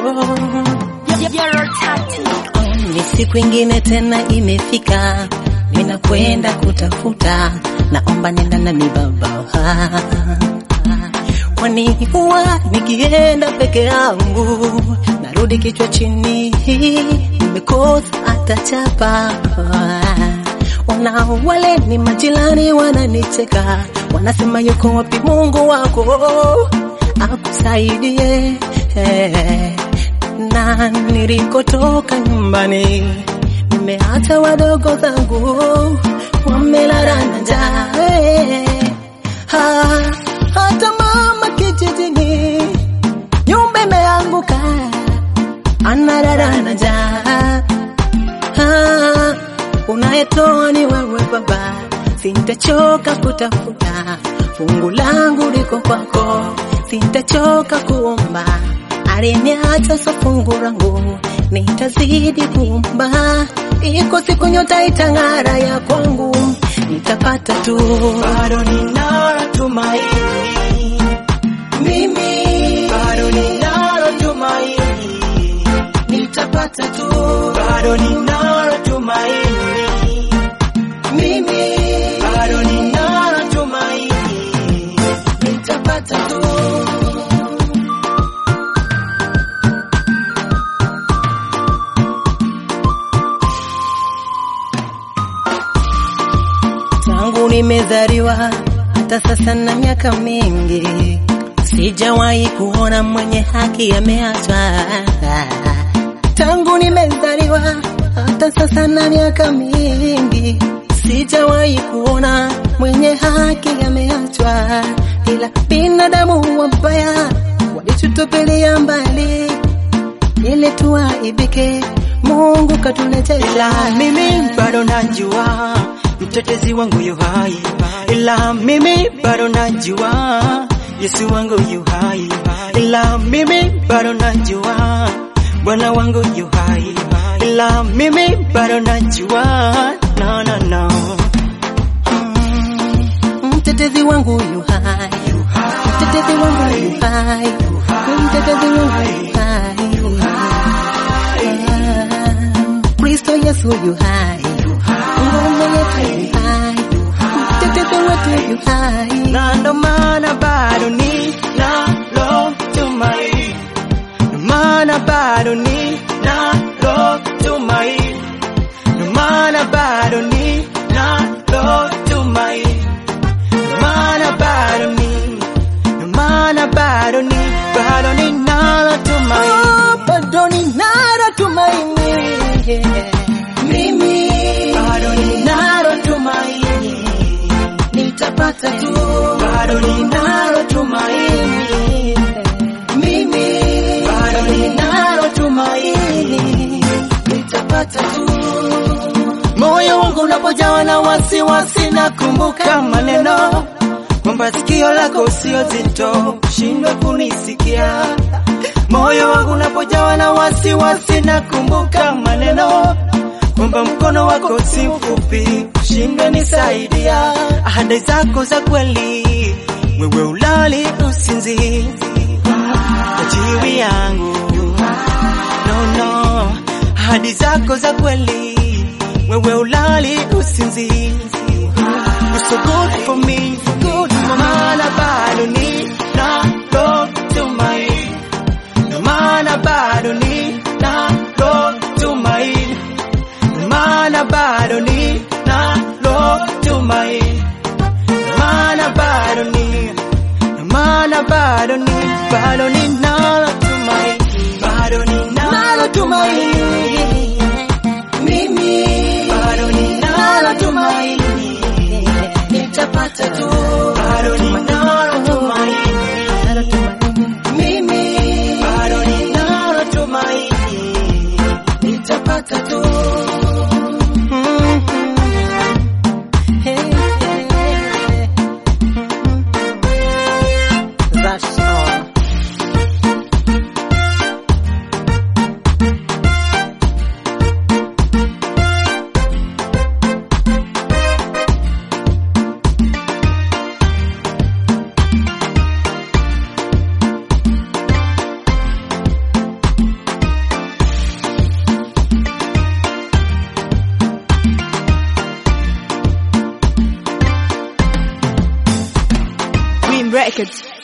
Ni siku ingine tena imefika, ninakwenda kutafuta, naomba nenda nami baba, kwani huwa nikienda peke yangu narudi kichwa chini, nimekosa hata chapa. Wana wale ni majirani wananicheka, wanasema yuko wapi Mungu wako akusaidie na nilikotoka nyumbani, nimeacha wadogo zangu wamelala na njaa. Ha, hata mama kijijini nyumba imeanguka, analala na njaa. Ha, unayetoa ni wewe Baba, sintachoka kutafuta, fungu langu liko kwako, sintachoka kuomba aliniacha so fungu langu, nitazidi kuomba, iko siku nyota itang'ara ya kwangu, nitapata tu, bado ninalo tumaini mimi bado ninalo tumaini nitapata tu, bado ninalo tumaini mimi bado ninalo tumaini nitapata tu. Tangu nimezaliwa hata sasa na miaka mingi, sijawahi kuona mwenye haki ameachwa. Tangu nimezaliwa hata sasa na miaka mingi, sijawahi kuona mwenye haki ameachwa, ila binadamu wabaya walitutupilia mbali ili tuaibike. Mungu katuletea ila mimi bado najua mtetezi wangu yu hai, ila mimi bado najua Yesu wangu yu hai, ila mimi bado najua Bwana wangu yu hai, ila mimi bado najua no, no, no. mtetezi wangu yu hai, mtetezi wangu yu hai, mtetezi wangu yu hai. Kristo Yesu yu hai, ngome yetu yu hai, mtetezi wetu yu hai. na ndo maana bado ninalo tumaini, ndo maana bado ninalo tumaini, ndo maana bado ninalo tumaini, ndo maana bado ni, ndo maana bado ni, bado ninalo tumaini. Oh, bado ninalo tumaini mimi, Bado ninalo tumaini, nitapata tu, bado ninalo tumaini, mimi bado ninalo tumaini. nitapata tu. Moyo wangu unapojawa na wasiwasi, nakumbuka maneno kwamba sikio lako sio zito, shindwe kunisikia. Moyo wangu unapojawa na wasiwasi, nakumbuka maneno kwamba mkono wako si mfupi, ushindwe nisaidia. Ahadi zako za kweli, wewe ulali usinzi ajili yangu no, no. Ahadi zako za kweli, wewe ulali usinzi You're so good for me, good for maana bado ninalo tumaini, ndo maana bado ninalo tumaini, ndo maana bado ninalo tumaini, ndo maana bado ni, ndo maana bado ni, bado ninalo tumaini, bado ninalo tumaini, Mimi bado ninalo tumaini, nitapata tu, bado ninalo tumaini. nalo tumaini. Mimi Bado ninalo tumaini, nitapata tu. Hey, hey, hey. That's all. Records.